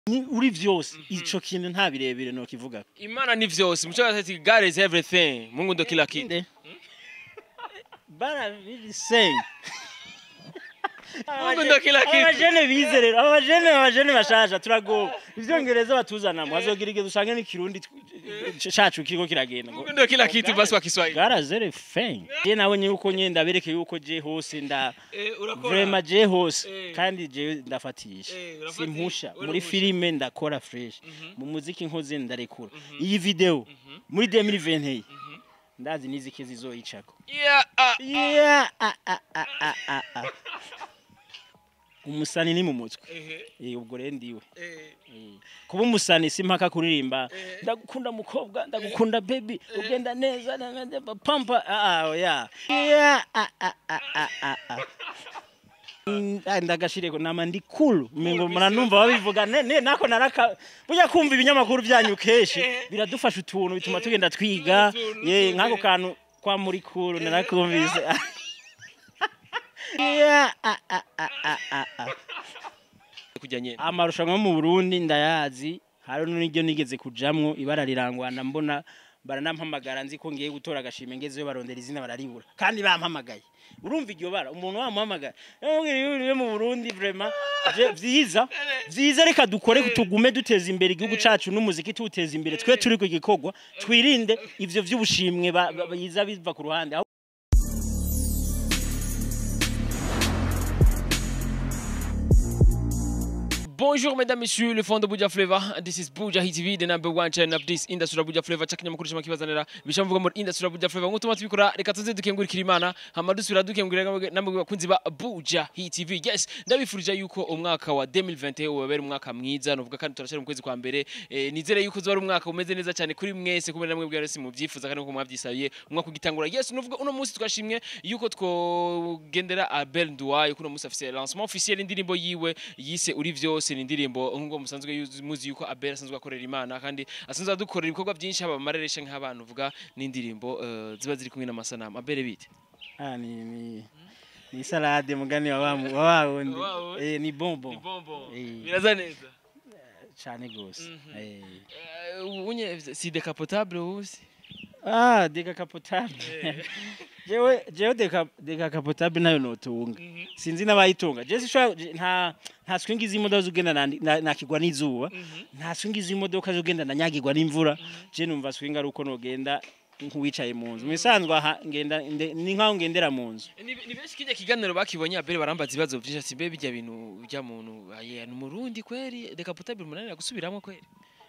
ni uri vyose ico kintu nta birebire no kivuga imana ni vyose muco ati god is everything mungu ndo kila kitu inde bara really saying mungu ndo kila kitu abajene bize rero abajene abajene bashasha turagoba ivyongereza batuzanamo hazogira igihe dusange n'ikirundi tw- cacu kiriko kiragenda ngo mungu ndo kila kitu basi kwa kiswahili garazere feng je nabonye yuko nye ndabereke yuko je hose nda Eh, urakora. vrema je hose Eh. kandi je ndafatisha Eh, urafatisha. simpusha Uri muri umusha. filime ndakora fresh mu muziki nkoze ndarekura iyi video muri 2020 ndazi nizike zizoyicako yeah ah, yeah ah, ah, ah, ah, ah, ah. umusani ni mu mutwe ehe, Eh, ubwo rero ndiwe eh, Eh, kuba umusani si mpaka kuririmba ndagukunda mukobwa ndagukunda baby ugenda neza na- na- na- pampa ah ah oya yeah ah ah ah ah ah ah Mm, ah, ndagashireko nama ndi cool mengo muranumva babivuga ne, ne nako naraka burya kumva ibinyamakuru byanyu keshi biradufasha utuntu bituma tugenda twiga Utuntu, ye utuntu. nkako kantu kwa muri cool narakumvise yeah ah ah ah ah ah ah kujya nyene amarushanwa yo mu Burundi ndayazi hari n'iryo nigeze kujamwo ibara rirangwana mbona baranampamagara nzi ko ngiye gutora agashime ngezeyo barondera izina bararibura kandi bampamagaye urumva iryo bara umuntu wamuhamagaye yamubwira iyo uri mu Burundi vraiment je- vyiza vyiza reka dukore tugume duteza imbere igihugu cacu n'umuziki tuwuteza imbere twe turi ku gikorwa twirinde ivyo vy'ubushimwe ba- ba- biza biva ku ruhande Aho- Bonjour mesdames, messieurs, le fond de Buja Flavor. This is Buja Hit TV, the number one channel of this industry of Buja Flavor. Chakanya makuru shama kibazanira. Bisha mvuga muri industry of Buja Flavor. Ngutuma tubikora reka tuze dukengurikira Imana. Hama dusubira dukengurira namwe bakunzi ba Buja Hit TV. Yes, ndabifurije yuko umwaka wa 2021 ubabera umwaka mwiza. Novuga kandi turashira mu kwezi kwa mbere. Eh, nizere yuko uzaba ari umwaka umeze neza cyane kuri mwese kumwe namwe bwari mu byifuza kandi uko mwabyisabiye. Umwaka ugitangura. Yes, novuga uno munsi twashimwe yuko twogendera Abel Nduwayo kuno munsi afise lancement officiel indirimbo yiwe yise uri vyose ni indirimbo ngo musanzwe yuzi- muzi yuko Abel asanzwe akorera Imana kandi asanzwe adukorera ibikorwa byinshi haba amareresha nk'abantu uvuga n'indirimbo eh, ziba ziri kumwe n'amasanamu Abel bite Ah, ni ni ni salade mugani wa wa wa wa wundi. Wa wundi. Eh ni bonbon. bombo Eh. biraza neza cyane gose. Eh. Eh, unye si decapotable uzi Ah, decapotable. Jewe jewe deca decapotable nayo notunga. Sinzi n'abayitunga. Je sishwa nta nta swingi z'imodoka zugenda na- na- nakigwa n'izuba. Nta swingi z'imodoka zugenda na nyagirwa n'imvura. Je numva swinga ari uko nogenda nk'uwicaye mu nzu. Musanzwe aha ngenda nde- ni nkaho ngendera mu nzu. ni ni benshi kijya kiganiro bakibonye Abel barambaza ibibazo byinshi ati mbe bijya bintu bijya muntu aye ni umurundi kweri decapotable munanira gusubiramo kweri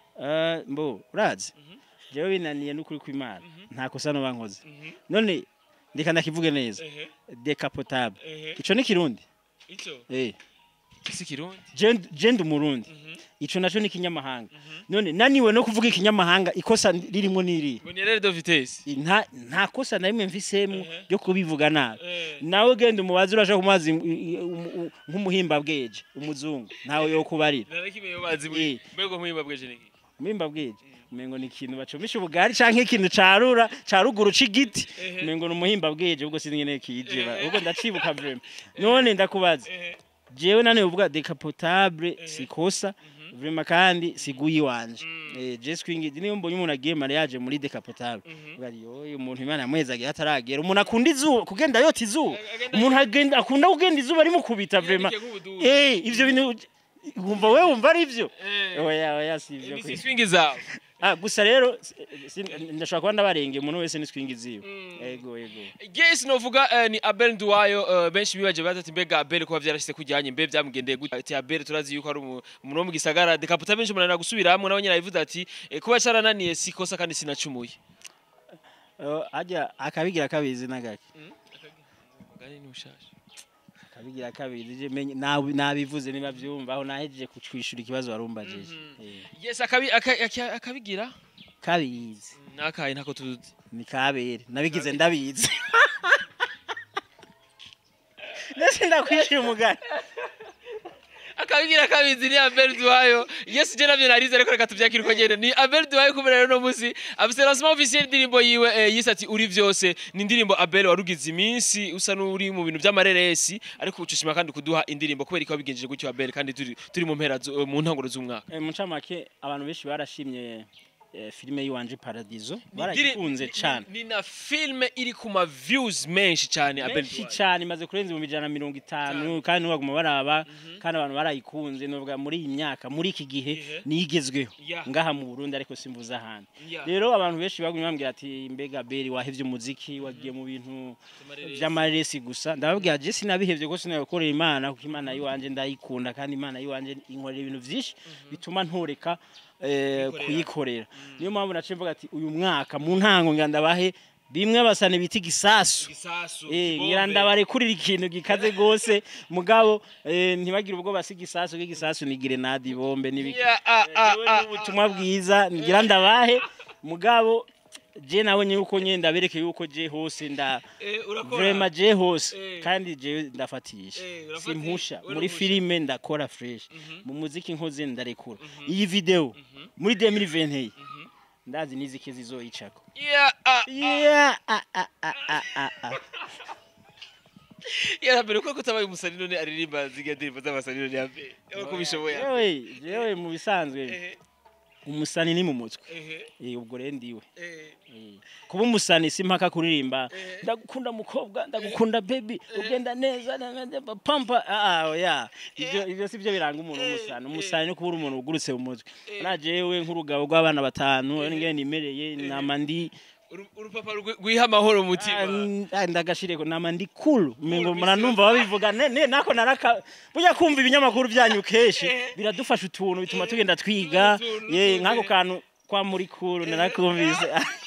Eh, mbo urazi. Jewe binaniye n'ukuri kw'Imana. Nta kosa no bankoze. None ndeka ndakivuge neza. Decapotable. Ico ni kirundi. icyo Eh. si kirundi je ndi umurundi ico naco ni ikinyamahanga none naniwe no kuvuga ikinyamahanga ikosa ririmo niri ngo ni erreur de vitesse nta nta kosa na rimwe mfisemwo ryo kubivuga nabi nawe genda umubazi urashaka kumazi nk'umuhimba bweje umuzungu ntawe yo kubarira narakimeye bazi Eh. mbego nk'uyimba bweje niki umuhimba bweje umengo ni ikintu bacumisha ubugari canke ikintu carura caruguru c'igiti umengo ni umuhimba bweje ubwo sinzi ngene kije ba- ubwo ndacibuka vrema none ndakubaza jewe nane uvuga decapotable sikosa vrema kandi siguyi wanje eh je swingi niyo mbonye umuntu agiye mariage muri decapotable bari oyo umuntu imana yamweza agiye ataragera umuntu akunda izuba kugenda yota izuba umuntu agenda akunda kugenda izuba rimukubita vrema eh ivyo bintu wumva wewe wumva ari ivyo oya oya si ivyo ni kwisi swing zawe ah gusa rero si- si- ndashobora kuba ndabarenge umuntu wese ni swingi ziwe yego yego yes novuga eh, ni Abel Nduwayo eh, benshi bibaje batati mbega Abel kuba vyarashitse kujyanye mbe byamugendeye gute ati Abel turazi yuko ari umu- umuntu wo mu gisagara decapotable benshi umunanira gusubiramwo nawe nyine yavuze ati eh, kuba carananiye sikosa kandi sinacumuye Eh, ajya akabigira kabizi nagake Mugani ni ushasha akabigira kabizi je menye nabi- nabivuze niba vyumva aho nahejeje kwishura ikibazo warumbajije Eh, yes akabi aka- aka- akabigira kabizi nakaye ntako tuzi ni kabere nabigize ndabizi ndetse ndakwishira umugani akabigira kabizi ni Abel Duhayo yes je navyo narize ariko reka tuvyakire uko nyene ni Abel Duhayo kubera rero no musi afise lancement officiel y'indirimbo yiwe eh, yise ati uri vyose ni indirimbo Abel warugize iminsi usa n'uri mu bintu vy'amareresi ariko ucushima kandi kuduha indirimbo kubera ko wabigenjeje gutyo Abel kandi turi turi mu mpera zu- mu ntanguro z'umwaka Eh, mu ncamake abantu benshi barashimye eh, filime y'iwanje paradizo Ni barayikunze indiri- cane ni- ni na filme iri ku ma views menshi cyane Abel benshi Duhayo cane imaze kurenza ibihumbi ijana na mirongo itanu kandi ntibaguma baraba kandi abantu barayikunze novuga muri iyi myaka muri iki gihe Ihe. niyo igezweho Yeah. ngaha mu burundi ariko simvuze ahandi Yeah. rero abantu benshi bagumye bambwira ati mbega beri wahevye umuziki wagiye mu bintu vy'amaresi gusa ndababwira je sinabihevye ko sinabikorera imana kuko imana yiwanje ndayikunda kandi imana yiwanje inkorera ibintu vyinshi bituma ntoreka eh, Kuyikorera. kuyikorera niyo mpamvu naciye mvuga ati uyu mwaka mu ntango ngira ndabahe bimwe basane bita igisasu Gisasu, Eh, kibombe. ngira ndabarekurira ikintu gikaze gose mugabo eh, ntibagire ubwo basi igisasu k'igisasu ni grenade ibombe n'ibiki Yeah, ah, ah, Jewe ah, ni ubutumwa bwiza ngira ndabahe mugabo je nabonye yuko nye ndabereke yuko je hose nda Eh, urakora. vrema je hose Eh. kandi je ndafatisha Eh, urafatisha, simpusha muri urahusha. filime ndakora fresh mu muziki nkoze ndarekura iyi video muri 2020 ndazi nizike zizoyicako Yeah, ah, ah. yeah ah, ah, ah, ah, ah, ah. Yeah, mbere ko kutabaye umusani none aririmba ziga ndirimbo z'abasani none ya mbere. Uko bishoboye. jewe jewe mu bisanzwe Ehe, umusani ni mu mutwe ehe, Eh, ubwo rero ndiwe ehe. Eh, kuba umusani si mpaka kuririmba Eh. ndagukunda mukobwa ndagukunda baby ugenda neza na- na- na- pampa ah oya ivyo ivyo sivyo biranga umuntu w'umusani umusani no kubura umuntu ugurutse mu mutwe na jewe nk'urugabo rw'abana batanu ngene nimereye nama ndi Uru- urupapa rwi- rwiha amahoro ah, umutima n- ah, ndagashireko nama ndi cool mengo muranumva babivuga ne ne- nako naraka burya kumva ibinyamakuru byanyu kenshi biradufasha utuntu bituma tugenda twiga Utuntu, ye utuntu, nk'ako eh. kantu kwa muri cool narakumvise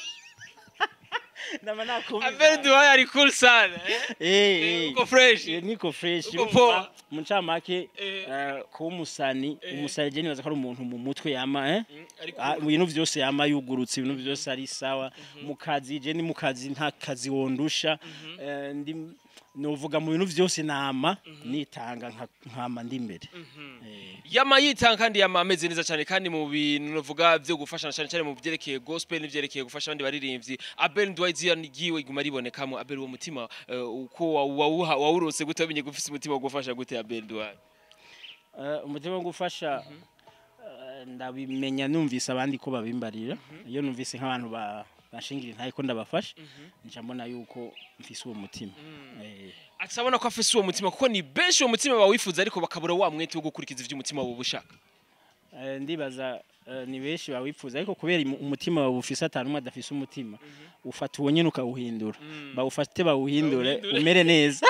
nama nakumvise Abel Duhaye ari cool sana eh? Eh, Eh, eh. uko fresh Eh, niko fresh Uko poa. mu ncamake Eh. eh, kuba umusani umusani je nibaza ko ari umuntu mu mutwe yama eh Mm, ari Ah, cool. mu bintu vyose yama yugurutse ibintu vyose ari sawa mu kazi je ni mu kazi nta kazi wondusha Eh, ndi novuga mu bintu vyose nama nitanga nka- nkama ndi imbere Eh, yama yitanga kandi yama ameze neza cyane kandi mu bintu navuga byo gufashana cyane cyane mu byerekeye gospel n'ivyerekeye gufasha abandi baririmbyi Abel Duhaye izina ryiwe iguma ribonekamo Abel uwo mutima eh, uko wa- wawuha- wawurose gute wamenye gufise umutima wo gufasha gute Abel Duhaye eh, umutima wo gufasha eh, ndabimenya numvise abandi ko babimbarira iyo numvise nk'abantu ba bashingira intaye ko ndabafasha nca mbona yuko mfise uwo mutima Eh, atabona ko afise uwo mutima kuko ni benshi uwo mutima bawifuza ariko bakabura wa mwete wo gukurikiza ivyo umutima wabo ushaka Eh, ndibaza eh, ni benshi bawipfuza ariko kubera imu- umutima wawe ufise atanu umwe adafise umutima ufata uwo nyene ukawuhindura bawufate bawuhindure Bawuhindure. umere neza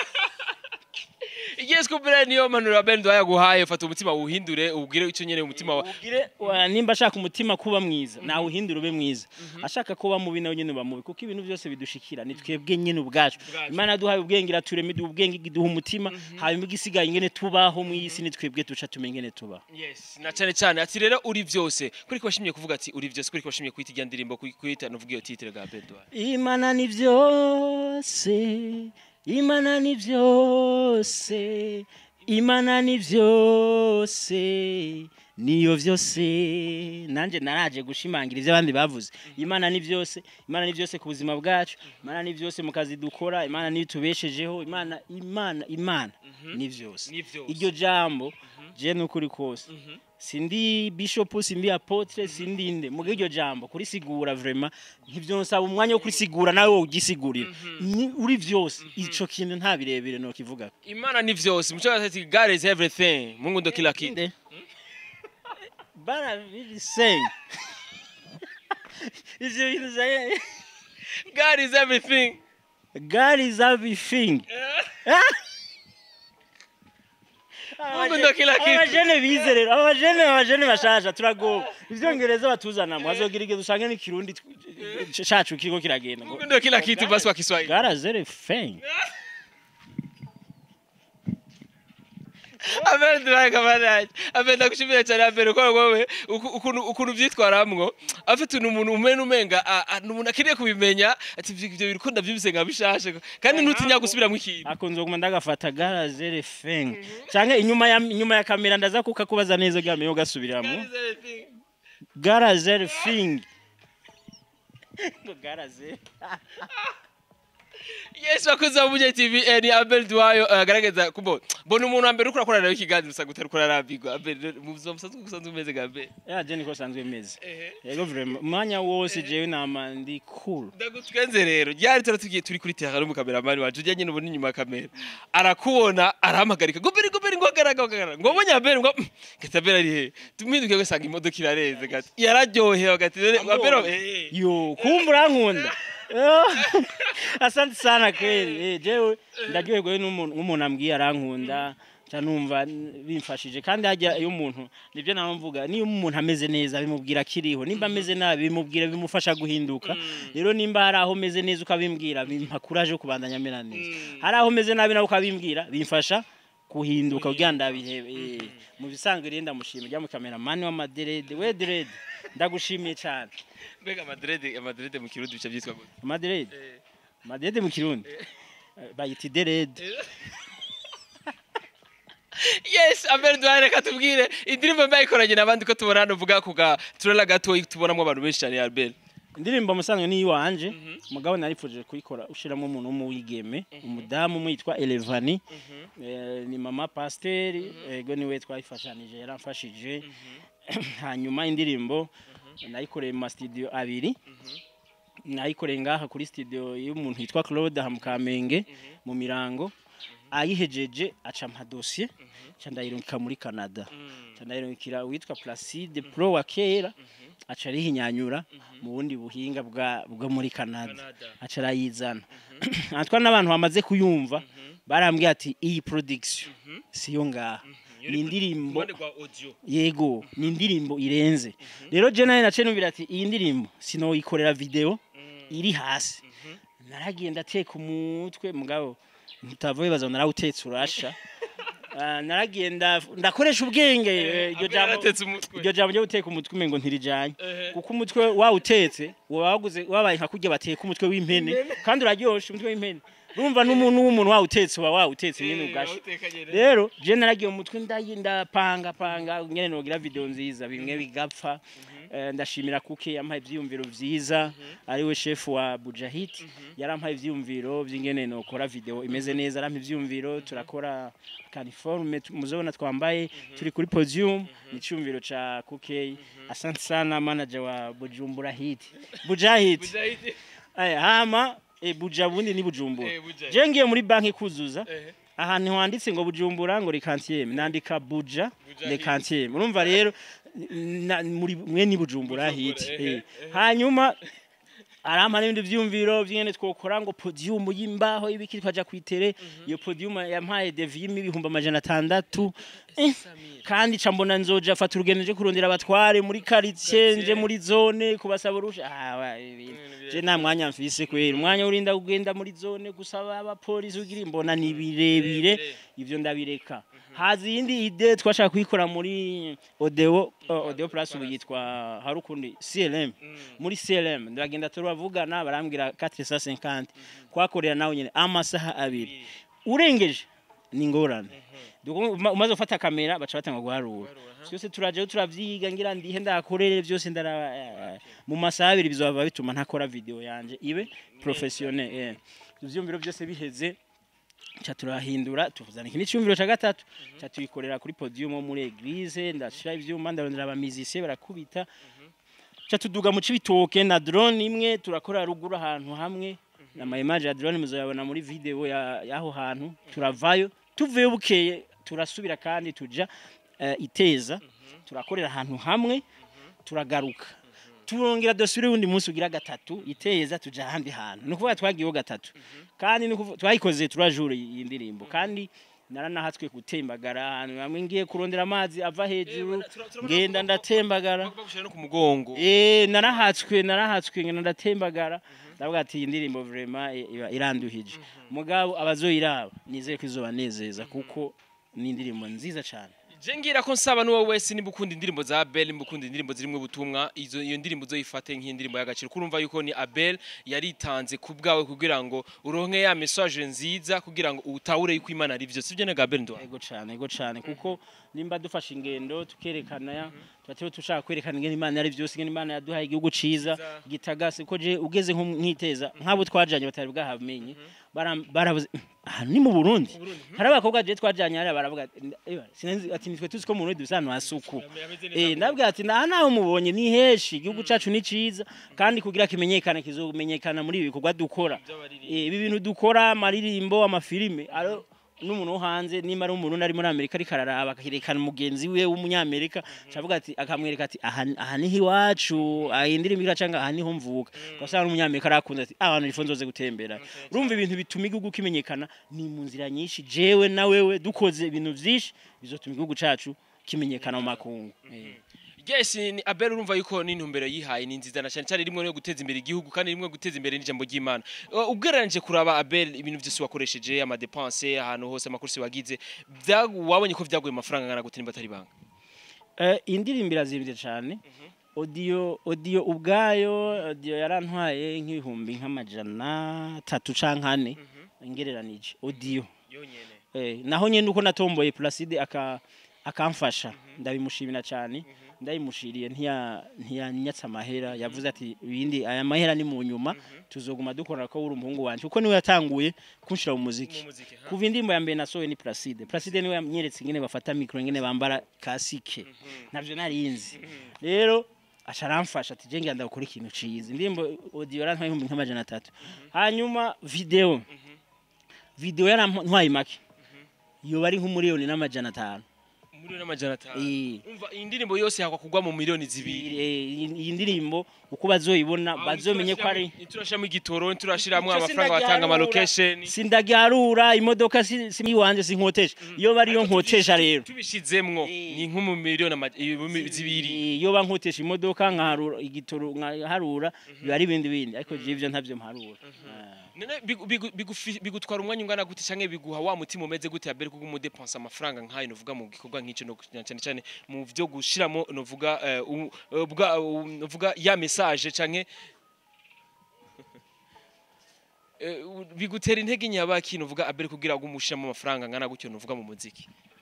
Yes kubera niyo manuro Abel Duhaye aguhaye ufata umutima wuhindure ubwire icyo nyene umutima wa ugire wa- nimba ashaka umutima kuba mwiza nawuhindura ube mwiza ashaka kuba mubi nawe nyene uba mubi kuko ibintu byose bidushikira ni twebwe nyene ubwacu Ubwacu. imana yaduhaye ubwenge iraturema iduha ubwenge iduha umutima hanyuma igisigaye ingene tubaho mu isi ni twebwe duca tumenya ingene tubaho Yes, na cyane cyane ati rero uri vyose kuri ko washimye kuvuga ati uri vyose kuri ko washimye kwita ijya ndirimbo kwita nuvuga iyo titre ga Abel Duhaye imana ni byose imana ni byose imana ni byose niyo byose nanjye naraje gushimangira ibyo abandi bavuze imana ni byose imana ni byose ku buzima bwacu imana ni byose mu kazi dukora imana niyo itubeshejeho imana imana imana ni byose Ni vyose. iryo jambo je n'ukuri kose sindi bishop sindi apotre sindi nde muga iryo jambo kurisigura vraiment ntivyonsaba umwanya wo kurisigura nawe wo ugisigurira Ni- uri vyose ico kintu nta birebire no kivuga Imana ni vyose muco ati God is everything Mungu ndo kila kitu nde bana biri same ivyo bintu zaye God is everything God is everything Mungu ndo kila kitu. abajene bize rero abajene abajene bashasha turagoba ivyongereza batuzanamo hazogira igihe dusange n'ikirundi tw- cacu kiriko kiragenda ngo Mungu ndo kila kitu basi kwa Kiswahili God is everything Abel duhaye kamarade. Abel ndagushimira cyane Abel ko wowe uku- ukuntu ukuntu vyitwaramwo. Afite umuntu umene umenga a- a- n'umuntu akeneye kubimenya ati ivyo ivyo biriko ndavyumvise nka bishashe kandi ntutinya gusubiramo ikintu. akunze kuguma ndagafata garazere feng canke inyuma ya inyuma ya kamera ndaza kukakubaza neza gamenye ugasubiramo garazere fing ngo garazere Yes bakuze bamuye TV eh, ni Abel Duayo eh, agaragaza kubo mbona umuntu wa mbere ukora korana nawe ikiganiro usanga utari kurarambirwa Abel mu buzima busanzwe usanzwe umeze nka Abel. ya je niko sanzwe meze Ehe. yego vraiment umwanya wose jewe nama ndi cool ndagutwenze rero ryari tura tugiye turi kuri terrain mu kameramani wacu ujya nyine ubona inyuma ya kamera arakubona arahampagarika ngo beri ngo beri ngo hagarara ngo hagarara ngo wabonye abere ngo gata abere ari he tumwiduke gusanga imodoka irareze gati yararyohewe gati rero abere eh yo kumbura nkunda asante sana kweli eh jewe ndaryoherwa n'umuntu nk'umuntu ambwiye arankunda ca numva bimfashije kandi hajya iyo umuntu nibyo nawe mvuga niyo umuntu ameze neza bimubwira akiriho nimba ameze nabi bimubwira bimufasha guhinduka rero nimba hari aho meze neza ukabimbwira bimpa kuraje yo kubandanya amera neza hari aho meze nabi nawe ukabimbwira bimfasha guhinduka kugira ndabihebe eh. mu bisanzwe rero ndamushima ujya mu kameramani w'amaderede we derede ndagushimiye cyane mbega amadrede amadrede mu kirundi bica byitwa gute amaderede amaderede mu kirundi Eh, bayita iderede yes abere duhaye reka tubwire indirimbo mbaye ikoranye n'abandi ko tubona hano uvuga ku ga turela gato tubonamo abantu benshi cyane ya Abel indirimbo musanzwe ni iwanje mugabo narifuje kuyikora ushiramo umuntu w'umuwigeme umudamu umwe yitwa Elevani Eh, ni mama pasiteri ego niwe twayifashanije yaramfashije hanyuma indirimbo nayikoreye mu masitudiyo abiri nayikoreye ngaha kuri studio y'umuntu yitwa Claude aha mu Kamenge mu Mirango ayihejeje aca mpa dosiye ca ndayirungika muri Canada ca ndayirungikira uwitwa Placide Pro wa kera aca arihinyanyura mu bundi buhinga bwa bwo muri Canada aca arayizana atwa n'abantu bamaze kuyumva barambwiye ati iyi production siyo ngaha ni indirimbo rwa audio yego ni indirimbo irenze rero je nawe nace numvira ati iyi ndirimbo sinoyikorera video iri hasi naragiye ndateka umutwe mugabo ntutava wibaza ngo narawutetse urasha Ah, naragiye nda- ndakoresha ubwenge eh, iryo jambo yaratetse umutwe iryo jambo ryo guteka umutwe umengo ntirijanye Ehe. kuko umutwe wawutetse waba waguze wabaye nka kurya bateka umutwe w'impene kandi uraryoshe umutwe w'impene urumva n'umuntu w'umuntu wawutetse uba wawutetse nyine ugasha rero je naragiye mu mutwe ndayi ndapanga panga nyene nogira video nziza bimwe bigapfa Eh, ndashimira kuke yampaye ivyiyumviro vyiza ariwe chef wa Bujahid yarampaye ivyiyumviro vy'ingene nokora video imeze neza arampa ivyiyumviro turakora caniforme tu- muzobona twambaye turi kuri podium ni cyumviro ca kuke asante sana manager wa Bujumbura Hit Bujahid aya hama e buja bundi ni bujumbura Eh, Buja. je ngiye muri banki kuzuza ahantu handitse ngo bujumbura ngo rekantiyeme nandika buja Buja rekantiyeme urumva rero na- muri mwe ni bujumbura Bujumbura, hiti ehe, eh. hanyuma arampa n'ibindi vyumviro vyingene twokora ngo podium y'imbaho ibiki twaja kwitere iyo podium yampaye devime ibihumbi amajana atandatu Eh, kandi ca mbona nzoja afata urugendo nje kurondera abatware muri quartier nje muri zone kubasaba urusha ah wa, ibintu. je nta mwanya mfise kwera umwanya urinda kugenda muri zone gusaba abapolisi ugira imbona ni birebire ivyo ndabireka hazi iyindi ide twashaka kuyikora muri odeo uh, odeo plus ubu yitwa hari ukundi CLM muri CLM ndagenda turabavugana barambwira 450 kwakorera nawe nyene amasaha abiri urengeje ni ingorane Duko uma- umaze gufata kamera baca batanga guharura byose turajeho turavyiga ngira ndihe ndakorere byose ndara eh, mu masaha abiri bizaba bituma ntakora video yanje ibe professionnel eh. ivyumviro byose biheze ca turahindura tuzana ikindi cyumviro ca gatatu ca tuyikorera kuri podium wo muri eglise ndashira ivyuma ndarondera abamizisiye barakubita ca tuduga mu cibitoke na drone imwe turakora ruguru ahantu hamwe na ma image ya drone muzoyabona muri video ya- y'aho hantu turavayo tuvuye bukeye turasubira kandi tuja eh, iteza turakorera ahantu hamwe turagaruka turongera dusubire undi munsi ugira gatatu iteza tuja ahandi hantu ni ukuvuga twagiyeho gatatu kandi ni ukuvuga- twayikoze turajura iyi ndirimbo kandi naranahatswe gutembagara ahantu hamwe ngiye kurondera amazi ava hejuru ngenda ndatembagara bagushira no ku mugongo Eh narahatswe narahatswe ngena ndatembagara ndavuga ati iyi ndirimbo vraiment i- iba iranduhije mugabo abazoyiraba nizeye ko izobanezeza kuko ni indirimbo nziza cyane je ngira ko nsaba n'uwo wese nimba ukunda indirimbo za Abel nimba ukunda indirimbo zirimo ubutumwa izo iyo ndirimbo uzoyifate nk'indirimbo y'agaciro kurumva yuko ni Abel yaritanze ku bwawe kugira ngo uronke ya message nziza kugira ngo utahure yuko Imana ari byo sivyo nega Abel ndo ego cyane ego cyane kuko nimba dufashe ingendo tukerekana ya tuba dushaka kwerekana ingene imana ari byose ingene imana yaduhaye igihugu ciza gitagase ko je ugeze nko nkiteza nk'abo twajanye batari bwahamenye bara- barabuze aha ni mu Burundi hari abakobwa je twajanye hariya baravuga ati, "Ewa, sinzi ati nitwe tuzi ko mu Burundi bisa ahantu hasuku Eh, ndabwira ati naha naho mubonye ni heshi igihugu cacu ni ciza kandi kugira kimenyekane kizomenyekana muri ibi bikorwa dukora Eh, ibi bintu dukora amaririmbo amafilime aro n'umuntu wo hanze nimba ari umuntu ari muri Amerika ariko araraba akaherekana mugenzi we w'umunyamerika cavuga ati akamwereka ati aha aha niho iwacu aha indirimbo iracanga aha niho mvuka ugasanga n'umunyamerika arakunda ati abantu rifo nzoze gutembera urumva ibintu bituma igihugu kimenyekana ni mu nzira nyinshi jewe na wewe dukoze ibintu vyinshi bizotuma igihugu cacu kimenyekana mu makungu Eh. Yes, ni Abel urumva yuko n'intumbero yihaye ni nziza na cyane cyane rimwe no guteza imbere igihugu kandi rimwe guteza imbere n'ijambo ry'Imana. Uh, Ugereranije kuraba Abel ibintu byose wakoresheje ama dépenses ahantu hose amakursi wagize byagu wabonye ko vyaguye amafaranga ngana gute nimba atari banga. Eh, indirimbo irazimvye cyane audio audio ubwayo audio yarantwaye nk'ibihumbi nk'amajana atatu canke ane ngereranije audio Yonyene. eh, naho nyene uko natomboye Placide aka akamfasha ndabimushimira cyane ndayimushiriye ntiya ntiyanyatsa amahera yavuze ati ibindi aya mahera ni mu nyuma tuzoguma dukora ko uri umuhungu wanje kuko niwe yatanguye kunshira mu muziki muziki, ha? kuva indirimbo ya mbere nasohoye ni Placide Placide niwe yamyeretse ingene bafata micro ingene bambara kasike navyo narinzi rero aca aramfasha ati je ngenda gukora ikintu ciza indirimbo audio yarantwaye ibihumbi nk'amajana atatu hanyuma video video yarantwaye make yoba ari nk'umuriyoni n'amajana atanu Muri n'amajana atanu. Eh. Umva iyi ndirimbo yose yakwa kugwa mu miliyoni zibiri. iyi iyi ndirimbo uko bazoyibona bazomenye ko ari turashiramo igitoro turashiramo Ico amafaranga batanga ama sindagiharura. location. sindagiharura imodoka si si iwanje sinkotesha iyo bari yo nkotesha rero Tubishizemwo Eh. ni nko mu miliyoni ama- ibihumbi zibiri. Eh, iyo bankotesha imodoka nkaharura igitoro nkaharura biba ari ibindi bindi ariko je ivyo ntavyo mparura Ah. Nene bigu- bigu- bigufi- bigutwara umwanya ungana gute canke biguha wa mutima umeze gute abere kuko umudepensa amafaranga nkayo novuga mu gikorwa nk'ico no cyane cyane mu vyo gushiramo novuga eh, u- eh, bwa u- novuga ya message canke Eh, u- bigutera intege nyabaki novuga abere kugira ngo umushiramo amafaranga ngana gutyo novuga mu muziki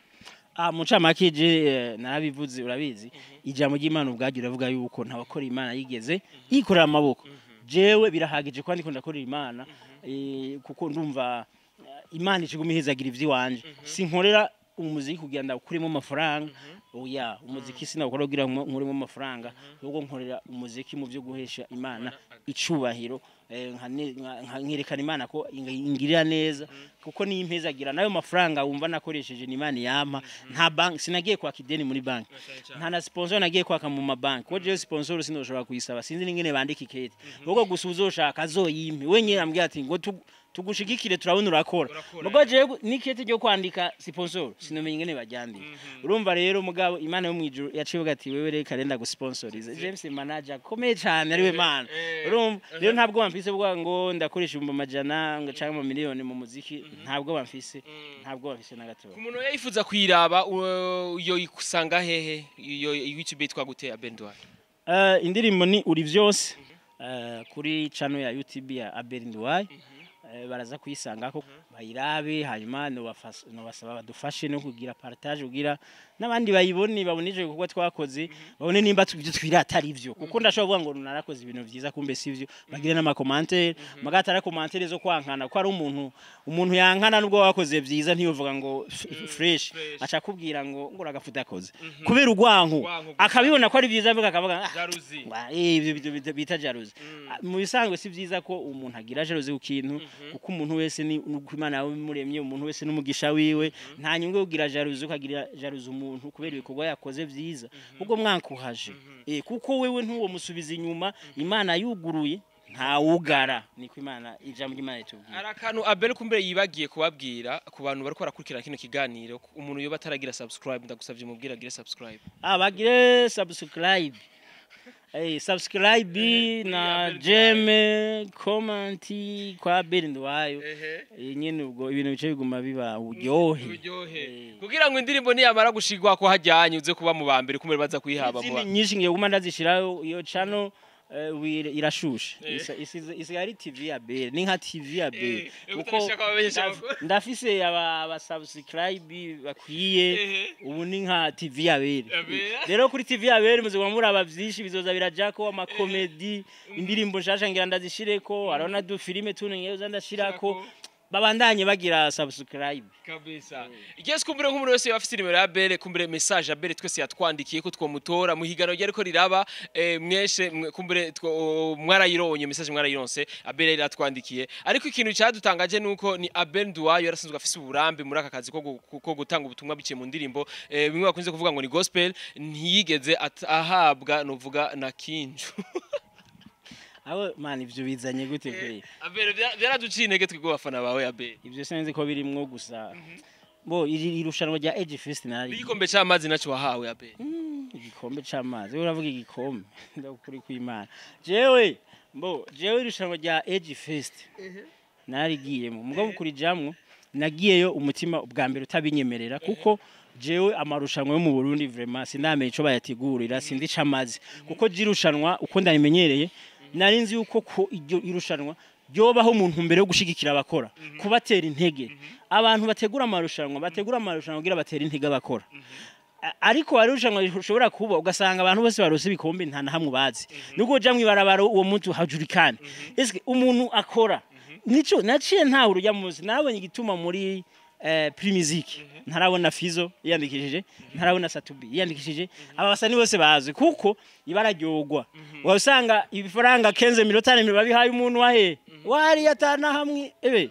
Ah mucamake je eh, narabivuze urabizi ijambo ry'Imana ubwaryo riravuga yuko ntabakora Imana yigeze yikorera amaboko jewe birahagije ko ndiko ndakorera Imana eh, kuko ndumva eh, Imana ikiguma ihezagira ivy'iwanje sinkorera umuziki kugira ndakuremo amafaranga oya umuziki sinawukora kugira ngo nkuremo amafaranga ahubwo nkorera umuziki mu byo guhesha Imana icubahiro eh, nkane- nka- nka- nkerekana Imana ko inga- ingirira neza kuko niyo impezagira nayo mafaranga wumva nakoresheje ni Imana yampa nta bank sinagiye kwaka ideni muri banki nta na sponsor nagiye kwaka mu mabanki kuko jewe sponsor sinoshobora kuyisaba sinzi n'ingene bandika ikete ahubwo gusa uzoshaka azoyimpe we nyine ambwira ati ngo tu- tugushigikire turabona urakora Urakora, mugo jewe n'ikete ryo kwandika sponsor sinomenya ingene baryandika urumva rero mugabo Imana yo mwijuru yaciye ivuga ati wewe reka renda gusponsorize James manager komeye cyane ariwe Mana eh, urumva rero ntabwo bamfise bwa ngo ndakoresha ibihumbi amajana ngo cyangwa miliyoni mu muziki ntabwo bamfise ntabwo bamfise na gato ku muntu yayifuza kuyiraba u- yo ikusanga hehe iyo YouTube yitwa gute abendwa Uh, indirimbo ni uri vyose uh, kuri channel ya YouTube ya Aberinduwai uh, baraza kuyisangako bayirabe hanyuma nobafas- nobasaba badufashe no kugira partage kugira n'abandi bayibone babonije kuko twakoze babone nimba ibyo twirata ari byo kuko ndashobora kuvuga ngo narakoze ibintu vyiza kumbe sivyo bagire n'ama commentaire magatara commentaire zo kwankana ko ari umuntu umuntu yankana nubwo wakoze vyiza ntiyovuga ngo f- fresh fresh. aca kubwira ngo ngo uragafuta akoze kubera urwanko Urwanko gusa. akabibona ko ari vyiza mbega akavuga ah, jaruzi Wa- eh, ibyo bita- bita- bita jaruzi Ah, mu bisanzwe si byiza ko umuntu agira jaruzi ku kintu kuko umuntu wese ni uko imana yamuremye umuntu wese n'umugisha wiwe nta nyungu yo kugira jaruzi ukagira jaruzi umuntu kubera ibikorwa yakoze byiza ubwo mwankuhaje Eh, kuko wewe ntuwo musubiza inyuma imana yuguruye ntawugara niko imana ijambo ry'imana ritubwira hari akantu abere kumbere yibagiye kubabwira ku bantu bariko barakurikirana kino kiganiro umuntu yoba ataragira subscribe ndagusavye mubwire agire subscribe ah bagire subscribe Eh, subscribe na jeme comment kwa Beri Ndwayo Eh, nyene ubwo ibintu bice biguma biba uburyohe uryohe kugira ngo indirimbo niyamara gushigwa ko hajyanye uze kuba mu ba mbere kumere baza kuyihaba mu izindi ba- nyinshi ngiye guma ndazishiraho iyo channel eh, wire- irashushe Eh. Isa- isize- isigaye ari tv ya Beri ni nka tv ya Beri Eh, kuko utabishaka abamenyesha ndaf- amakuru. ndafise aba aba subscribe bakwiye Ehe. ubu ni nka tv ya Beri Ya Beri. rero kuri tv ya Beri muze muraba vyinshi bizoza birajako amakomedi indirimbo nshasha ngira ndazishireko hariho na du filime tune ngiye uza ndashirako babandanye bagira subscribe kabisa igihe kumbure nk'umuntu wese yaba afite nimero ya bere kumbure message ya bere twese yatwandikiye ko twomutora mu higanwa ryari ko riraba eh, mweshe mwe- kumbure two- mwarayironye message mwarayironse abere yaratwandikiye ariko ikintu cyadutangaje nuko ni Abel Nduwayo yarasanzwe afise uburambe muri aka kazi ko gu- ko gutanga ubutumwa biciye mu ndirimbo eh, bimwe bakunze kuvuga ngo ni gospel ntiyigeze at- ahabwa novuga na kinju abo man ivyo bizanye gute kwe Abel vya- vyaraduciye intege twebwe abafana bawe Abel ivyo sinzi ko birimwo gusa bo iri irushanwa rya Edge Fest nari igikombe c'amazi naco wahawe Abel igikombe c'amazi we uravuga igikombe ndakuri kw'Imana jewe mbo jewe irushanwa rya Edge Fest narigiyemo mugabo kurijamwo nagiyeyo umutima ubwa mbere utabinyemerera kuko jewe amarushanwa yo mu Burundi vraiment sindamenye ico bayategurira sindi camazi kuko jirushanwa uko ndayimenyereye nari nzi yuko ko iryo irushanwa ryobaho umuntu mbere yo gushigikira abakora kubatera intege abantu bategura amarushanwa bategura amarushanwa kugira batera intege abakora A- ariko hari irushanwa rishobora kuba ugasanga abantu bose barose ibikombe nta na hamwe bazi nubwo uja mwibarabara uwo muntu hajurikane eske umuntu akora nico naciye ntawe urujya muzi nabonye igituma muri eh, Primusic ntarabona Fizo yiyandikishije ntarabona Satubi yiyandikishije aba basani bose bazi kuko ibararyogo wasanga ibifaranga kenze miliyoni miro babihaye umuntu wahe wari atana hamwe ebe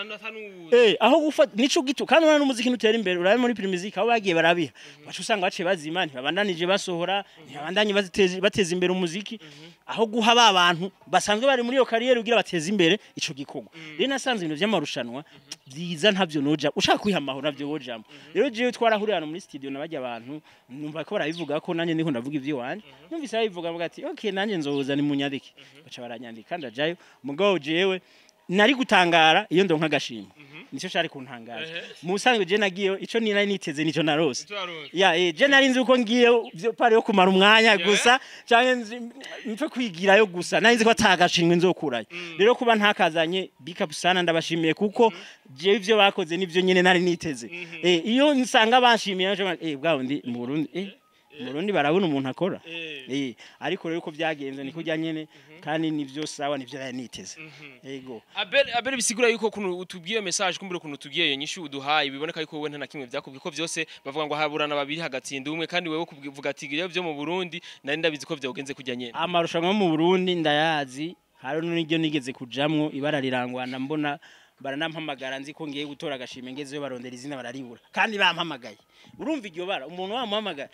Eh, aho gufata nico gitu kandi urana n'umuziki nutera imbere urabe muri Primusic aho bagiye barabiha bacu usanga baciye bazima ntibabandanije basohora ntibabandanye bateza bateza imbere umuziki aho guha ba bantu basanzwe bari muri iyo kariyeri kugira bateze imbere ico gikorwa rero nasanze ibintu vy'amarushanwa byiza ntavyo noja ushaka kwiha amahoro navyo wojamo rero jewe twarahuriye hano muri studio nabajya abantu numva ko barabivuga ko nanjye ndiko ndavuga ivyo wanje numvise babivuga bavuga ati okay nanjye nzoza ni munyandike baca baranyandika ndajayo mugabo jewe nari gutangara iyo ndonka agashimwe nicyo shari kuntangaza mu busanzwe je nagiyeyo ico ni nari niteze nico narose ya eh je nari nzi uko ngiye vyo pare yo kumara umwanya gusa canke nzi- mpfe kwigirayo gusa nari nzi ko atagashimwe nzokurayo rero kuba ntakazanye big up sana ndabashimiye kuko je ivyo bakoze nivyo nyene nari niteze eh iyo nsanga banshimiye naco eh bwabo ndi mu Burundi eh mu Burundi barabona umuntu akora eh ariko rero uko byagenze niko jya nyene kandi nivyo sawa nivyo nari niteze yego Abel Abel bisigura yuko kuno utubwiye message kumbure kuno tugiye iyo nyishu uduhaye biboneka yuko wowe nta na kimwe byakubwiye ko byose bavuga ngo haburana babiri hagatsinda umwe kandi wewe kuvuga ati iyo byo mu Burundi nari ndabizi ko byagenze kujya nyene amarushanwa yo mu Burundi ndayazi hari n'iryo nigeze kujamwo ibara rirangwana mbona baranampamagara nzi ko ngiye gutora agashime ngezeyo barondera izina bararibura kandi bampamagaye urumva iryo bara umuntu wamuhamagaye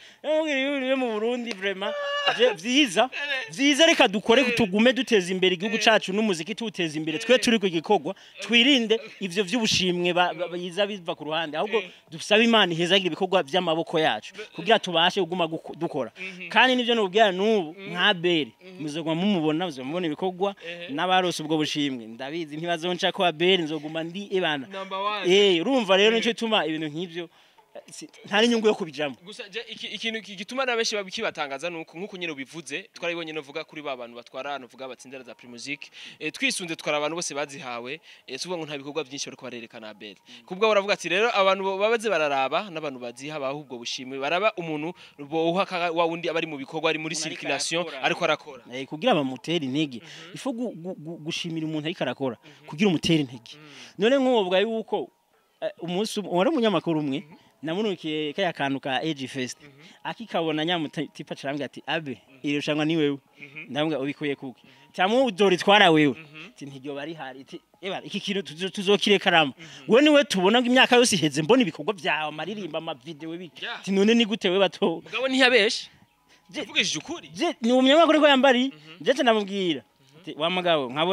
yo mu Burundi vraiment je- vyiza vyiza reka dukore tugume duteza imbere igihugu cacu n'umuziki tuwuteza imbere twe turi ku gikorwa twirinde ivyo vy'ubushimwe ba- ba- biza biva ku ruhande ahubwo dusabe imana ihezagira ibikorwa vy'amaboko yacu kugira tubashe kuguma guko- dukora kandi nivyo nubwira n'ubu nka beri muzoguma mumubona muzoguma mubona ibikorwa n'abarose ubwo bushimwe ndabizi ntibazonca ko beri nzoguma ndi ebana number 1 eh urumva rero nico ituma ibintu nk'ivyo eh, si- nta n'inyungu yo kubijamo gusa je iki- ikintu ki- gituma na benshi bakibatangaza nuko nkuko nyene ubivuze twarabibonye novuga kuri ba bantu batwara novuga batsindira za Primusic e, twisunze twara abantu bose bazihawe e, suvuga ngo nta bikorwa byinshi bariko barerekana Abel kubwa uravuga ati rero abantu bo- babaze bararaba n'abantu baziha bahubwo bushimwe baraba umuntu boha ka- wa wundi abari mu bikorwa ari muri Umuntu ariko circulation arakora. ariko arakora eh, kugira bamutere intege ifo gu- gu- gu- gushimira umuntu ariko arakora kugira umutere intege none nk'ubu bwa yuko eh, umunsi umwe wari umunyamakuru umwe namunukiye kaya kantu ka Age Fest akikabona nyamutipa carambwira ati abe irushanwa ni wewe ndambwira ubikuye kuki cyamwe udori twara wewe ati ntiryo bari hari ati eba iki kintu tuzo- tuzokirekarama wewe niwe tubona ngo imyaka yose iheze mbona ibikorwa byawe amaririmba amavideo biki Yeah. ati none ni gute we bato mugabo ntiyabeshe Je- uvugishije ukuri je ni umunyamakuru ko yambari je namubwira ati wa mugabo nkabona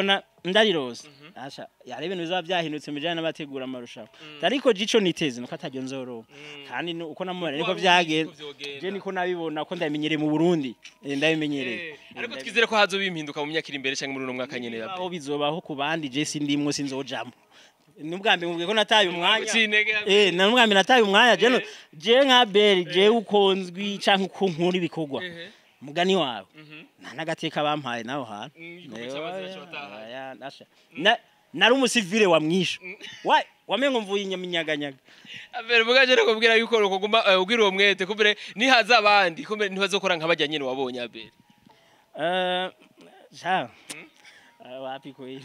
ndarirose asha yari ibintu bizaba byahindutse mu bijyanye n'abategura amarushanwa ariko jico niteze nuko atajya nzoroba kandi nu- uko namubona niko byagenze je niko nabibona ko ndabimenyereye mu Burundi Eh, ndabimenyereye ariko twizere ko hazoba impinduka mu myaka iri imbere cyangwa muri uno mwaka nyene ya aho bizobaho ku bandi je sindimwo sinzojamo n'ubwa mbere mubwiye ko nataye umwanya Ucintege ya- eh na n'ubwa mbere nataye umwanya je no- je nka Beri je ukonzwi canke uko nkura ibikorwa Ehe. mugani wawe Mhm. nta n'agateka bampaye naho hantu Mm, igikombe cy'abazira cy'abataha. Oya, nasha. Na- nari umusivile wa mwisho wa wamengo mvuye inyaminyaganyanga Abere mugaje rero kubwira yuko ukuguma eh, ubwira uwo mwete kumbere nihaza abandi kumbere ntibazokora nk'abajya nyene wabonye abere Eh, ja Eh, wapi kweli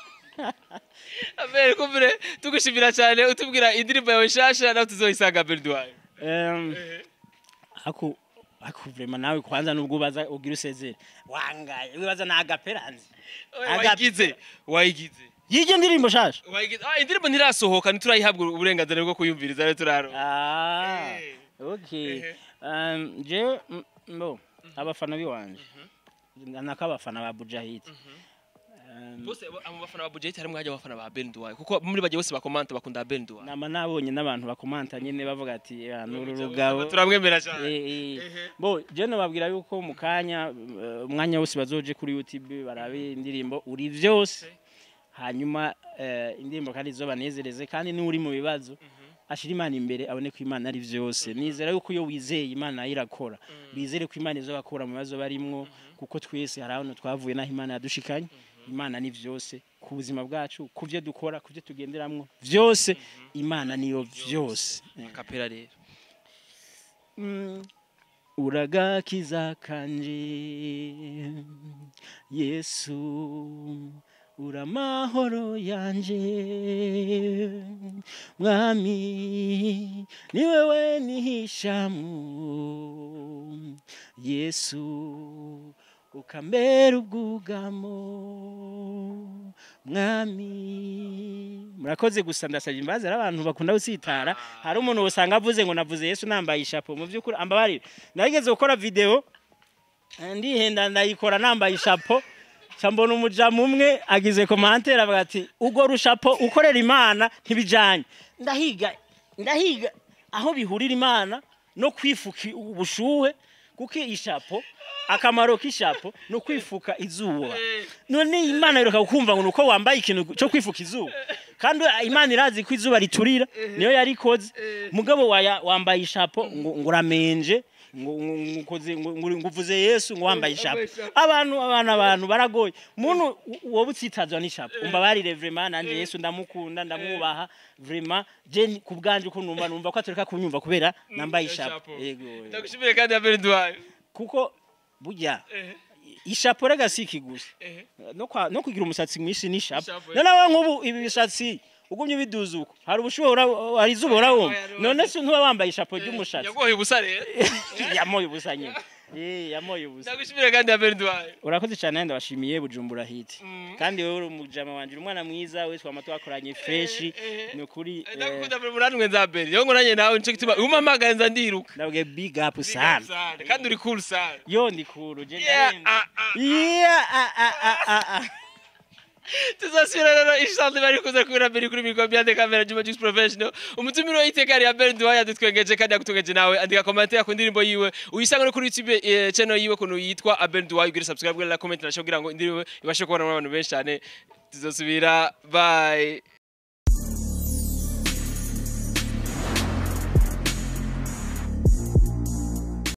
abere kumbere tugushimira cyane utubwira indirimbo yawe nshasha nawe tuzoyisanga abere duwaye Em, aku aku vrema nawe kwanza nubwo ubaza ugira usezere wangaye wibaza na agaperanzi Aga- wayigize wayigize yije ndirimbo shasha wayigize ah indirimbo ntirasohoka ntiturayihabwa uburenganzira bwo kuyumviriza rero turaro ah Eh. okay Ehe. um je m- mbo abafana biwanje nako abafana ba Bujahid Em, bose abo bafana ba budget harimo hajya abafana ba Ben Duwaye kuko muri bagiye bose bakomanta bakunda Ben Duwaye nama nabonye n'abantu bakomanta nyine bavuga ati "Ah, nuru rugabo turamwemera cyane Eh, eh. Ehe. bo je nababwira yuko mu kanya eh, umwanya wose bazoje kuri YouTube barabe indirimbo uri vyose hanyuma eh, indirimbo kandi zobanezereze kandi ni uri mu bibazo ashira imana imbere abone ko imana ari vyose nizera yuko iyo wizeye imana irakora bizere ko imana izobakura mu bibazo barimwo kuko twese hari ahantu twavuye naho imana yadushikanye imana ni vyose ku buzima bwacu ku byo dukora ku byo tugenderamwo vyose imana niyo vyose kapera rero Mm. uragakiza kanje yesu uramahoro yanje mwami ni wewe nihishamu yesu ukambera ubwugamo mwami murakoze gusa ndasabye imbabazi hari abantu bakunda gusitara hari umuntu usanga avuze ngo navuze yesu nambaye ishapo mu by'ukuri ambabarire narigeze gukora video eh, ndihenda ndayikora nambaye ishapo ca mbona umujamu umwe agize komantere avuga ati ubwo rushapo ukorera imana ntibijanye ndahiga ndahiga aho bihurira imana no kwifuka ubushuhe kuko ishapo akamaro k'ishapo ni ukwifuka izuba none imana iruka kumva ngo nuko wambaye ikintu cyo kwifuka izuba kandi imana irazi ko izuba riturira niyo yarikoze mugabo waya- wambaye ishapo ngo ngo uramenje ngo ngo- ngo ukoze- ngo- ngo- ngo uvuze yesu ngo wambaye ishapo abantu abantu abantu baragoye umuntu wowe utsitazwa n'ishapo umva barire vrema nanje yesu ndamukunda ndamwubaha vrema je ni- ku bwanje uko numva numva ko atureka kunyumva kubera nambaye ishapo yego ndagushimire kandi ya Ben Duwaye kuko burya Ehe. ishapo rega si ikiguzi Ehe. no, kwa, no kugira umusatsi mwinshi n'ishapo Ishapo, none wowe nk'ubu ibi bishatsi ugumye ubiduza uko hari ubushuhe ura- hari izuba urabumva Oya, oya, none se ntuba wambaye ishapo ry'umushatsi yagoye ubusa rero yamoye ubusa nyine Eh, yamoye ubusa ndagushimire kandi ya Ben Duwaye urakoze cyane kandi ndabashimiye bujumbura hiti Mm. kandi wowe uri umujama wanje uri umwana mwiza wese wama twakoranye freshi eh. ni ukuri eh, ndagukunda muri muranwe nza Ben yo ngoranye nawe nico gituma umpamagaye nza ndiruka ndabwiye big up sana Sana. kandi uri cool sana yo ndi kuru je Yeah, ndarenze. ah, ah. Yeah, ah, ah, ah, ah, ah. tuzasubira rero inshallah bari kuza kubira mbere kuri mikoro byande kamera Juma Jux Professional umutumiro w'iteka ya Ben Duwaye yadutwengeje kandi yagutungeje nawe andika comment ku ndirimbo yiwe uyisanga no kuri YouTube eh, channel yiwe kuno yitwa Abel Duwaye ugira subscribe kugira comment na kugira ngo indirimbo ibashe kubona n'abantu benshi cyane tuzosubira bye